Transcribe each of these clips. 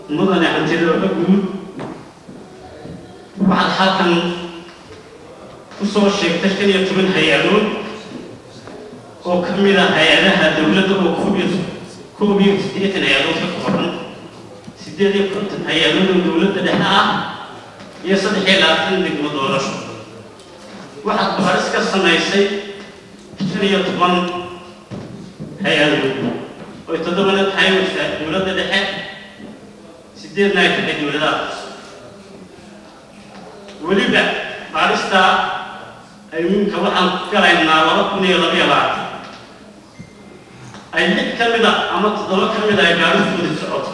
mudane hantidooda guud waxaad halkan ku soo sheegtay shan iyo toban hay-adood oo ka mid ah hay-adaha dowladda oo koob iyo koob iyo siddeetan hay-adood ka kooban siddeed iyo konton hay-adood oo dowladda dhexe ah iyo saddex iyo labaatan degmo doorasho waxaad baaris ka samaysay shan iyo toban hay-adood oy toddobana tahay dowladda dhexe sideedna ay tahay dowladaha weliba baarista ayuunka waxaan galaynaa laba kun iyo laba iyo labaatan ay lix ka mid a ama toddoba ka mid a ay baaristooda socoto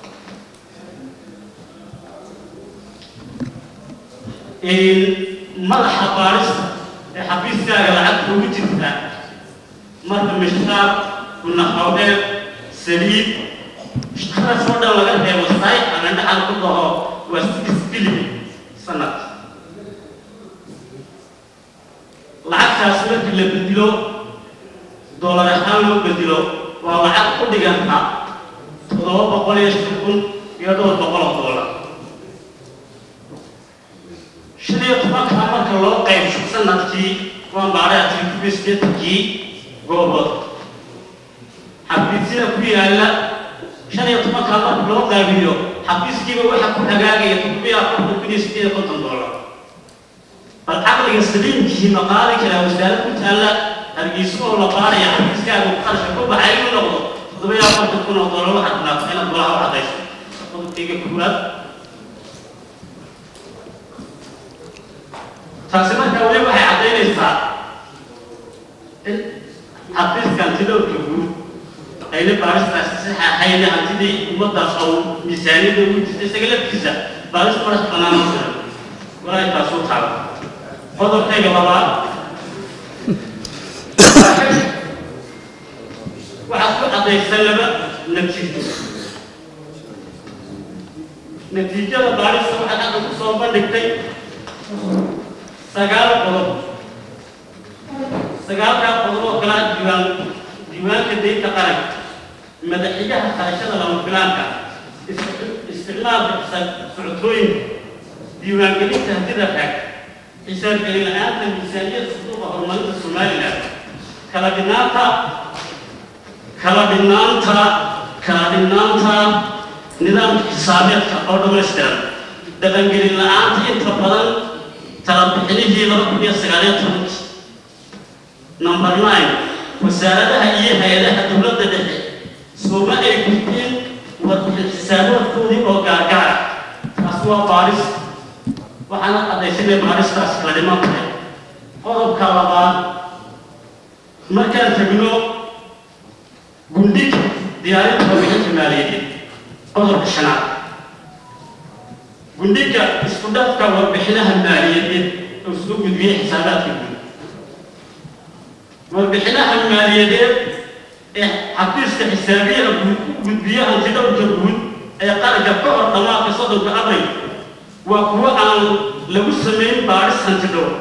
madaxa baarista ee xafiiskaaga lacagta ugu jirta marka mishtaar kunaqawdheer saliid ishtaras oo dhan laga reebo saay ama dhaxal ku dhaho waa six billion sanad lacagtaas marka la bedilo doolar ahaan loo bedilo waa lacag ku dhiganta toddoba boqol iyo shan kun iyo dhowr boqol oo doolar shan iyo tobankaa marka loo qaybsho sanadkii waan baaray atrifiskii goobood xafiisyada ku yaalla shan iyo tobankaa marka loo qaabiyo xafiiskiiba waxaa ku hagaagaya toddobiyo afartan kun iyo sideed iyo konton doolar bal caqliga saliimkii ma qaadi karaa wasaarad ku taalla hargeyso oo la baaraya xafiiskaaga qarashka ku baxay inuu noqdo toddobiyo afartan kun oo doolar waxaad dhinaatay inaad golaha u cadayso qodobkayga koowaad taasi markaa weli waxay caddaynaysaa in xafiiska hantidowrka guud ayna baaristaasi sax ahayn hantidii ummaddaas oo miisaaniyadda ugu jirta isaga laftiisa baaris madax bannaan oo jiran walaahi taasuu taala qodobkayga labaad waxaad ku caddaysan laba natiijo natiijada baarista waxaad hadda ku soo bandhigtay sagaal qodob sagaalkaa qodob oo kala diiwaan diiwaanka daynta qaranka madaxiyaha qarashada lama filaanka isticmaalka socotooyinka diiwaangelinta hantida raag xisaabgelin la-aanta miisaaniyada suduuqa horumarinta somalilan kala dhinaanta kala dhinaanta kala dhinaanta nidaamka xisaabeedka oo dhammaystiran dhaqangelin la-aanta inta badan talabixinihii laba kun iyo sagaaliyo tobankii number nine wasaaradaha iyo hay-adaha dowladda dhexe sooma ay gudbeen warbixin xisaaboodkoodii oo gaargaara taas waa baaris waxaana caddaysanay baaristaas kala dhiman tahay qodobka labaad markaan tagno gundhig diyaarinta warbixinta maaliyadeed qodobka shanaad gundhiga isku dhafka warbixinaha maaliyadeed oo soo gudbiyey xisaabaadka guud warbixinaha maaliyadeed ee xafiiska xisaabiyaha guud u gudbiya hantidhowrka guud ee qaranka ka hor dhammaadka soddonka abril waa kuwo aan lagu samayn baaris hantidhowr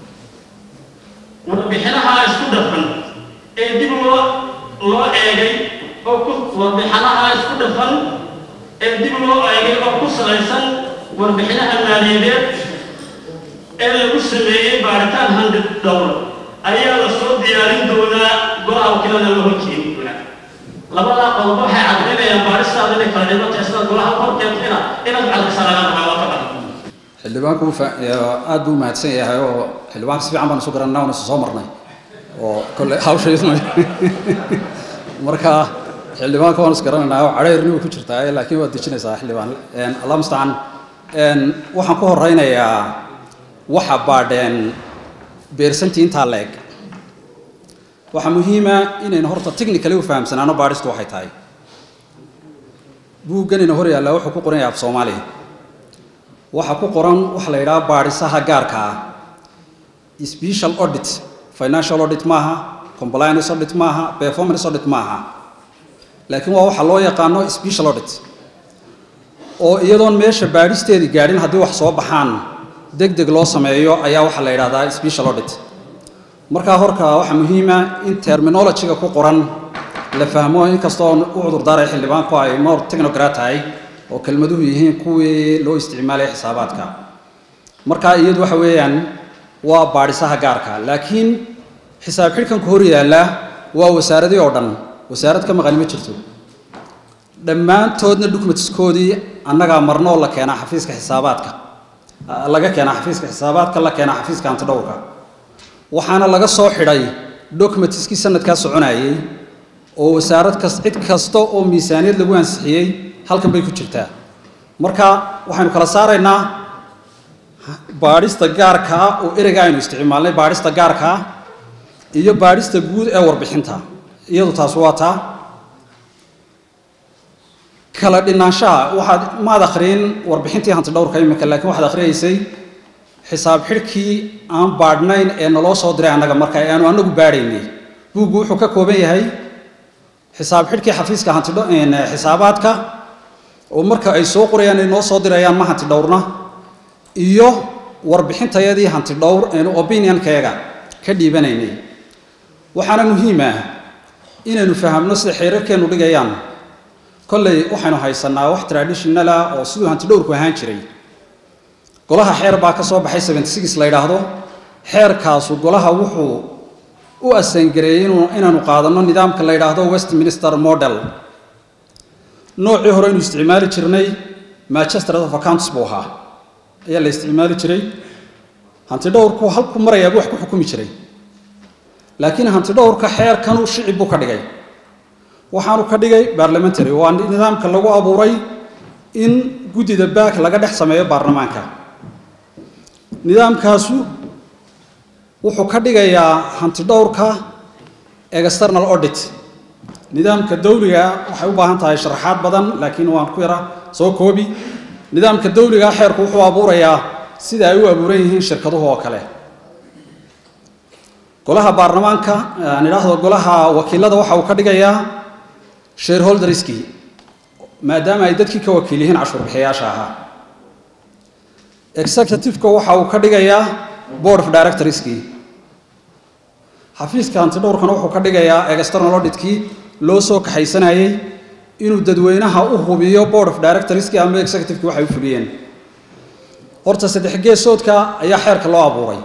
warbixinaha isku dhafan ee dib loo loo eegay oo ku warbixinaha isku dhafan ee dib loo eegay oo ku salaysan warbixinaha maaliyadeed ee lagu sameeyey baaritaan handi dhowr ayaa la soo diyaarin doonaa golaha wakiilada la horkeeni doonaa labadaa qodob waxay caddaynayaan baaristaada inay kala dhimatay isla golaha horkeentayna inaad cadaysa laga rabaa waa ka badan xildhibaanku aad buu mahadsan yahay oo xildhibaanka si fiican baan isu garanaa oona isu soo marnay oo kolle hawshaydu marka xildhibaanka waan is garanaynaa oo cadhayrni way ku jirtaa laakiin waad dejinaysaa xildhibaan allah mustacaan waxaan ku horeynayaa waxa baadheen beersantii intaa leeg waxaa muhiima inaynu horta technically u fahamsanaano baadhistu waxay tahay buugganina hor yaallaa wuxuu ku qoran yahay af soomaaliya waxaa ku qoran waxa la yidhaha baadhisaha gaarka ah special audit financial audit maaha compliance audit maaha performance audit maaha laakiin waa waxa loo yaqaano special audit oo iyadoon meesha baadhisteedii gaadhin haddii wax soo baxaan deg deg loo sameeyo ayaa waxaa la yidhahdaa special audit markaa horka waxaa muhiima in terminologyga ku qoran la fahmo inkastoo u cudurdaaray xildhibaanku ay more technocrat tahay oo kelmaduhu yihiin kuwii loo isticmaalaya xisaabaadka marka iyadu waxa weeyaan waa baadhisaha gaarka laakiin xisaab xidhkanka hor yaalla waa wasaaradii oo dhan wasaarad ka maqani ma jirto dhammaantoodna documentskoodii annagaa marnoo la keenaa xafiiska xisaabaadka laga keenaa xafiiska xisaabaadka la keenaa xafiiska hantidhowrka waxaana laga soo xidhay documentskii sanadkaa soconayay oo wasaarad kas cid kasta oo miisaaniyad lagu ansixiyey halkan bay ku jirtaa marka waxaynu kala saaraynaa baadhista gaarka ah oo ereyga aynu isticmaalnay baadhista gaarka ah iyo baadhista guud ee warbixinta iyadu taas waa taa kala dhinaanshaha waxaad maad akhriyin warbixintii hantidhowrka iminka laakiin waxaad akhriyaysay xisaab xidhkii aan baadhnayn ee naloo soo diray annaga marka ee aanu annagu baadhaynay buuggu wuxuu ka kooban yahay xisaab xidhkii xafiiska hantidho xisaabaadka oo marka ay soo qorayaan ay noo soo dirayaan ma hantidhowrna iyo warbixintayadii hantidhowr aynu opinionkeega ka dhiibanaynay waxaana muhiim ah inaynu fahamno sida xeerarkeennu dhigayaan kolley waxaynu haysanaa wax traditional ah oo siduu hantidhowrku ahaan jiray golaha xeer baa ka soo baxay seventy six la yidhaahdo xeerkaasu golaha wuxuu u asangareeyey inaanu qaadanno nidaamka la yidhaahdo westminster model noocii hore aynu isticmaali jirnay manchester of accounts buu ahaa ayaa la isticmaali jiray hantidhowrku halku marayaaba wax ku xukumi jiray laakiin hantidhowrka xeerkanu shicib buu ka dhigay waxaanu ka dhigay barlamentary waa nidaamka lagu abuuray in guddida baak laga dhex sameeyo baarlamaanka nidaamkaasu wuxuu ka dhigayaa hantidhowrka external audit nidaamka dawliga waxay u baahan tahay sharaxaad badan laakiin waan ku yara soo koobi nidaamka dawliga xeerku wuxuu abuurayaa sida ay u abuuran yihiin shirkaduhu oo kale golaha baarlamaanka aan idhaahdo golaha wakiilada waxa uu ka dhigayaa shareholderskii maadaama ay dadkii ka wakiil yihiin cashuurbixiyayaasha ahaa executiveka waxa uu ka dhigayaa board of directorskii xafiiska hantidhowrkana wuxuu ka dhigayaa external auditkii loo soo kaxaysanayey inuu dadweynaha u hubiyo board of directorskii ama executivekii waxay u fuliyeen horta saddex geesoodka ayaa xeerka loo abuuray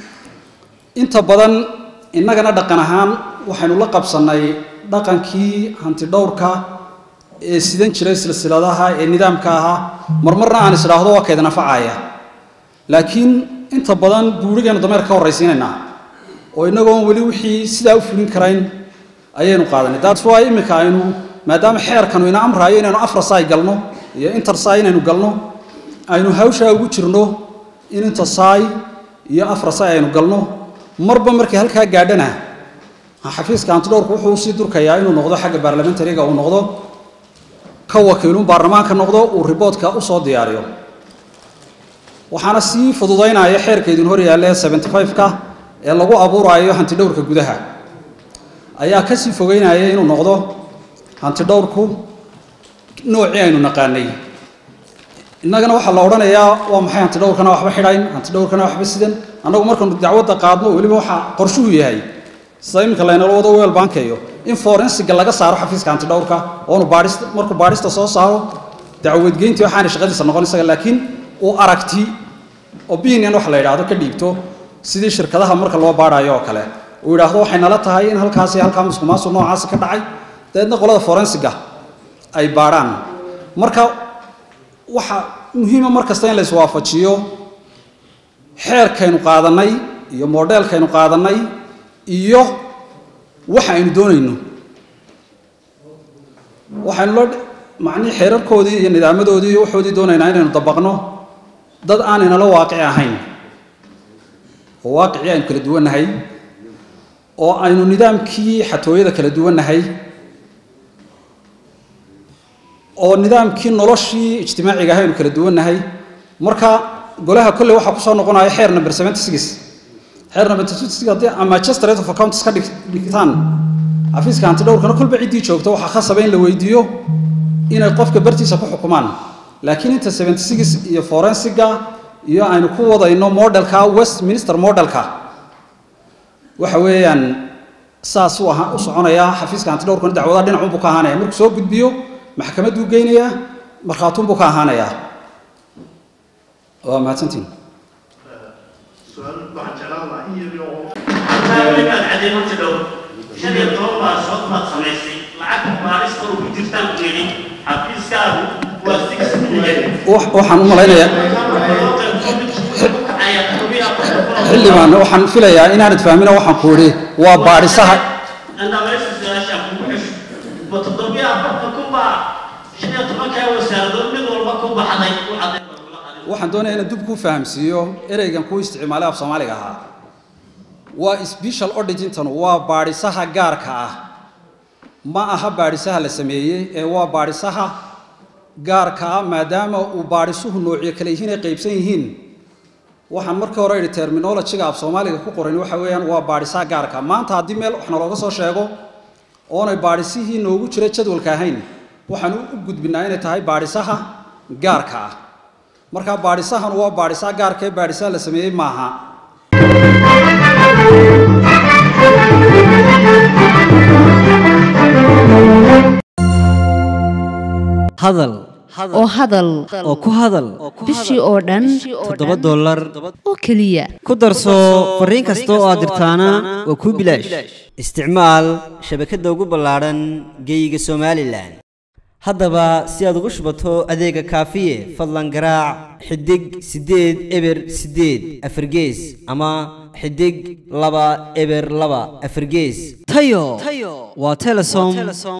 inta badan innagana dhaqan ahaan waxaynu la qabsannay dhaqankii hantidhowrka ee sidan jiray silsiladaha ee nidaamka ahaa marmarna aan isdhaahdo waa kaydna facaya laakiin inta badan buurigeenu dameer ka horraysiinaynaa oo innagoon weli wixii sidaa u fulin karayn ayaynu qaadanay that's why iminka aynu maadaama xeerkanu ina amraayo inaynu afrasai galno iyo intersai inaynu galno aynu hawshaa ugu jirno in intersai iyo afrasai aynu galno marba markii halkaa gaadhana xafiiska hantidhowrku wuxuu usii durkayaa inuu noqdo xagga baarlamentariga uu noqdo ka wakiilun baarlamaanka noqdo uu riboodka usoo diyaariyo waxaana sii fududaynaya xeerka idin hor yaalla ee seventy five-ka ee lagu abuuraayo hantidhowrka gudaha ayaa kasii fogeynaya inuu noqdo hantidhowrku noocii aynu naqaanay innagana waxaa la odhanayaa waa maxay hantidhowrkana waxba xidhayn hantidhowrkana waxba sidan annagu markanu dacwadda qaadno weliba waxaa qorshuhu yahay sida iminka laynala wado weel bankeeyo in forensiga laga saaro xafiiska hantidhowrka oonu baadhista markuu baadhista soo saaro dacwadgeyntii waxaana shaqadiisa noqon isaga laakiin uu aragti opinion wax la yidhaahdo ka dhiibto sidii shirkadaha marka loo baadhayo oo kale uu yidhaahdo waxay nala tahay in halkaasi halkaa muskumaasu noocaasi ka dhacay dabeedna qolada forensiga ay baadhaan marka waxa muhiima mar kasta in la iswaafajiyo xeerkaynu qaadanay iyo modelkaynu qaadanay iyo waxa aynu doonayno waxaynu la macnihii xeerarkoodii iyo nidaamadoodii iyo waxoodii doonaynaa inaynu dabaqno dad aan inala waaqici ahayn oo waaqicii aynu kala duwannahay oo aynu nidaamkii xatooyada kala duwannahay oo nidaamkii noloshii ijtimaaciga ahay aynu kala duwannahay marka golaha kolley waxaa kusoo noqonaya xeer number seventy six xeer number seventy six haddii manchester rate of accounts ka dhigtaan xafiiska hantidhowrkana kolba ciddii joogto waxaa khasaba in la weydiiyo inay qofka bartiisa ku xukumaan laakiin inta seventy six iyo forensiga iyo aynu ku wadayno modelka westminster modelka waxa weeyaan saas u ahaa u soconayaa xafiiska hantidhowrkana dacwadaha dhinacunbuu ka ahaanaya markuu soo gudbiyo maxkamadduu geynayaa markhaatuun buu ka ahaanayaa waa mahadsantiin su-aal waxaan jeclaan lahaa in yar oo halkaa weli baad cadeemanti dhow shan iyo toban baasood baad samaysay lacagta baarista oo ku jirtaan ku yidhi xafiiskaagu waa six million Wax- waxaan u malaynayaa xildhibaan waxaan filayaa inaanad fahmina waxaan ku idhi waa baadhisaha waxaan doonayaa inaan dib ku fahamsiiyo ereygan ku isticmaalay af soomaaliga ahaa waa special auditintan waa baadhisaha gaarka ah ma aha baadhisaha la sameeyey ee waa baadhisaha gaarka ah maadaama uu baadhisuhu noocyo kale yihiin ay qaybsan yihiin waxaan markii hore idhi terminologiga af soomaaliga ku qoran waxa weeyaan waa baadhisaha gaarka maanta haddii meel wax nalooga soo sheego oonay baadhisihii noogu jira jadwalka ahayn waxaan u gudbinaa inay tahay baadhisaha gaarka ah marka baadhisahan waa baadhisaha gaarka ee baadhisaha la sameeyey maaha hadal oo hadal oo ku hadal bishii oo dhan toddoba dollar oo keliya ku darso fariin kasta oo aad dirtaana waa kuu bilaash isticmaal shabakadda ugu ballaadhan geeyiga somalilan haddaba si aad ugu shubato adeega kaafiye fadlan garaac xidig siddeed eber siddeed afargees ama xidig laba eber laba afargees tayo waa telesom